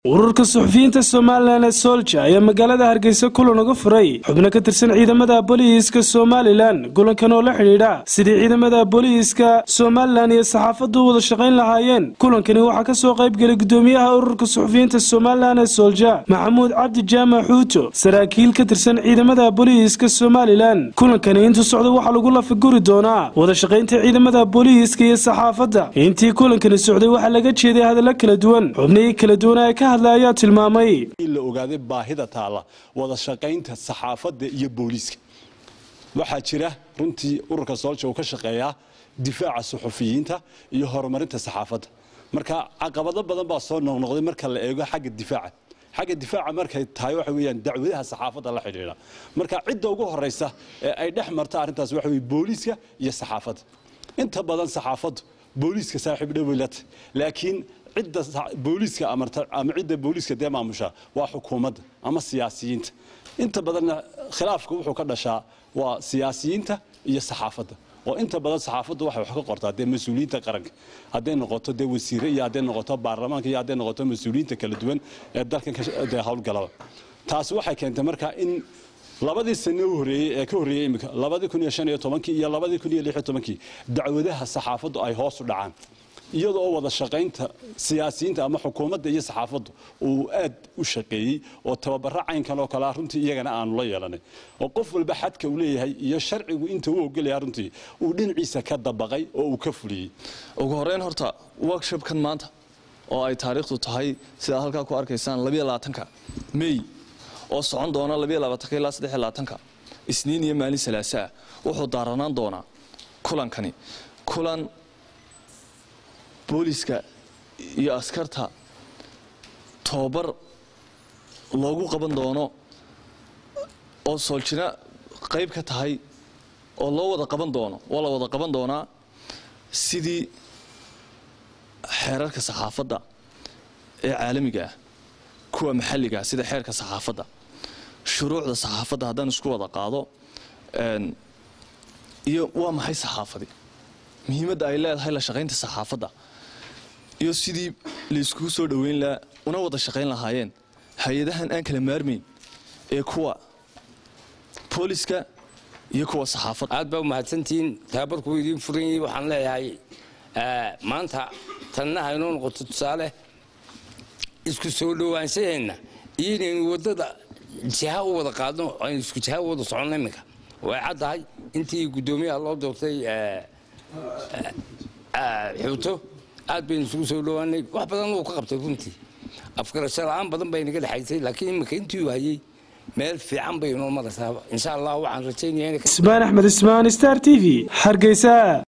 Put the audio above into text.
ururka suxufiyiinta somalilan ee soolja ayaa magaalada hargeysa kulan uga furay xubno ka tirsan ciidamada booliiska somalilan kulankan oo la xidhiidha sidii ciidamada booliiska somalilan iyo saxaafaddu u wada shaqayn lahaayeen kulankani waxaa kasoo qaybgelay gudoomiyaha ururka suxufiyiinta somalilan ee soolja maxamuud cabdi jaamac xuuto saraakiil ka tirsan ciidamada booliiska somalilan kulankani intuu socda waxaa lagu lafaguri doonaa wada shaqaynta ciidamada booliiska iyo saxaafadda intii kulankani socday waxaa laga jeeday hadallo kala duwan xubnihii kala duwan ee ka hadla ayaa tilmaamay in la ogaaday baahida taalla wada shaqaynta saxaafadda iyo booliiska waxaa jira runtii ururka soolja uu ka shaqeeyaa difaaca suxufiyiinta iyo horumarinta saxaafadda marka caqabado badan baa soo noqnoqday marka la eego xagga difaaca xagga difaaca markay tahay waxa weeyaan dacwadaha saxaafadda la xidhiidha marka cidda ugu horeysa ee ay dhex marta arrintaas waxa weye booliiska iyo saxaafadda inta badan saxaafaddu booliiska saaxiib dhowilata laakiin cidda booliiska amarta ama cidda booliiska dee maamusha waa xukuumadda ama siyaasiyiinta inta badanna khilaafka wuxuu ka dhashaa waa siyaasiyiinta iyo saxaafadda oo inta badan saxaafaddu waxay wax ka qortaa dee mas-uuliyiinta qaranka hadday noqoto dee wasiire iyo hadday noqoto baarlamaanka iyo hadday noqoto mas-uuliyiinta kala duwan ee dalkan dee howlgalaba taasi waxay keentay marka in labadii sane u horeeyey ee ka horreeyey imika labadii kun iyo shan iyo tobankii iyo labadii kun iyo lix iyo tobankii dacwadaha saxaafaddu ay hoos u dhacaan iyada oo wada shaqaynta siyaasiyiinta ama xukuumadda iyo saxaafaddu uu aad u shaqeeyey oo tababaro caynkan oo kalea runtii iyagana aanu la yeelanay oo qof walba xadka uu leeyahay iyo sharcigu inta u ogolaya runtii uu dhinaciisa ka dabaqay oo uu ka fuliyey ugu horeyn horta workshopkan maanta oo ay taariikhdu tahay sidaad halkaa ku arkaysaan labaatanka mey oo socon doona labaatanka ilaa saddexlaatanka isniin iyo maalin salaasaa wuxuu daaranaan doonaa kulankani kulan booliska iyo askarta tobabar loogu qaban doono oo sooljina qayb ka tahay oo loo wada qaban doono waa la wada qaban doonaa sidii xeerarka saxaafadda ee caalamiga ah kuwa maxalliga ah sida xeerka saxaafadda shuruucda saxaafadda haddaan isku wada qaado iyo waa maxay saxaafadi muhiimadda ay leedahay la shaqaynta saxaafadda iyo sidii layskugu soo dhoweyn lahaa una wada shaqayn lahaayeen hay-adahan aan kala maarmayn ee kuwa booliska iyo kuwa saxaafadda aad baa umahadsantihiin tababarkuu idiin furan yahay waxaan leeyahay maanta tanna haynoo noqoto tusaale isku soo dhowaanshaheena iyo inaynu waddada jiha u wada qaadno aynu isku jiha u wada soconno iminka way caddahay intii guddoomiyaha loo doortay xuuto aad baynu isugu soo dhowaanay wax badan wuu ka qabtay runtii afgarasho la-aan badan bay naga dhexaysay laakiin iminka intii uu hayay meel fiican bay inoo maraysaa insha allah waxaan rajaynaya ismaan axmed ismaan star t v hargeysa